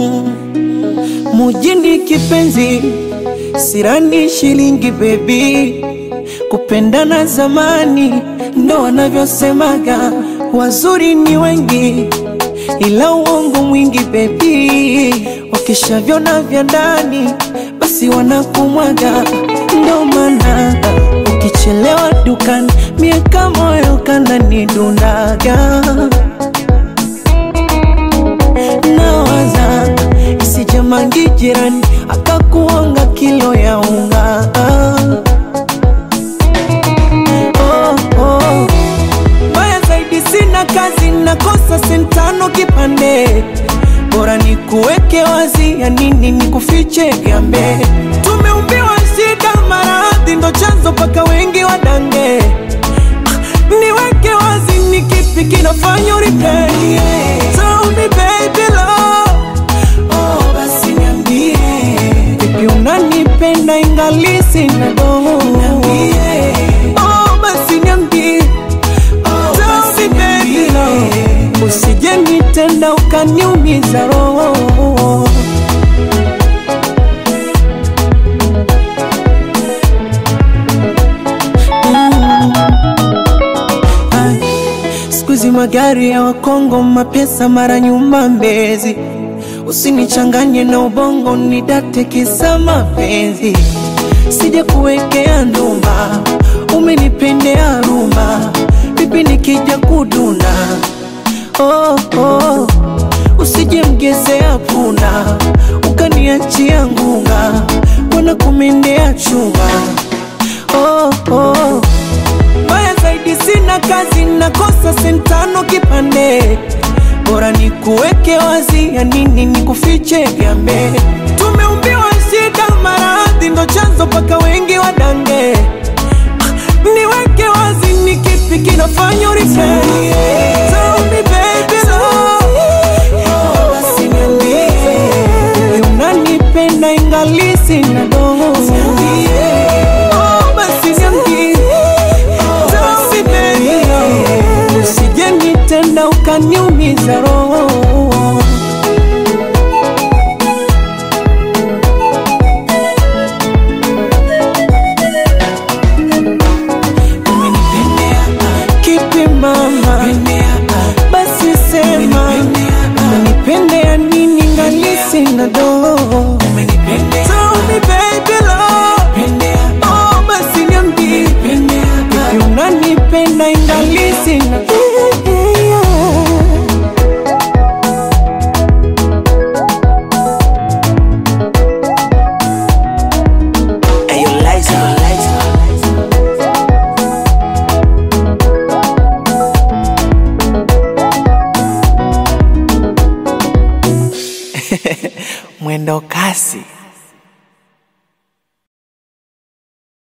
mm. Mujini kipenzi, sirani shilingi bebi, kupendana zamani ndo wanavyosemaga, wazuri ni wengi ila uongo mwingi bebi, wakishavyona vya ndani basi wanakumwaga, ndo maana ukichelewa dukani miaka moyo kananidundaga nawaza isijamangi jirani akakuonga kilo ya unga oh, oh. Mbaya zaidi sina kazi nakosa sentano kipande bora ni kuweke wazi ya nini ni kufiche gambe tumeumbiwa shida maradhi ndo chanzo paka wengi wadange Ah, niweke wazi ni kipi kinafanya uripeni Tell me baby love Oh, basi niambie Vipi unanipenda ingali sina doho Niambie Oh, basi niambie Oh, basi baby love Usije nitenda ukaniumiza roho Ai, Siku hizi magari ya Wakongo, mapesa mara nyuma Mbezi. Usinichanganye na ubongo, nidate kisa mapenzi. Sija kuwekea ndumba, umenipendea rumba, vipi nikija kuduna? Oh, oh. Usije mgezea punda, ukaniachia ngunga, wana kumendea chuma. Oh, oh. Mbaya zaidi sina kazi, nakosa sentano kipande, bora ni kuweke wazi, ya nini ni kufiche gambe. Tumeumbiwa shida, maradhi ndo chanzo paka wengi wadange. Ah, Niweke wazi, ni kipi kinafanya uripeni? Tell me baby love, oh, basi niambie, Wewe unanipenda ingali sina doho. Oh, basi niambie Tell me baby love, usije nitenda ukaniumiza roho. Umenipendea kipi mama? Basi sema umenipendea nini ngali sina doho. Tell me baby love, oh basi niambie Vipi unanipenda ingali sina Ayo, Liza, Liza. mwendo kasi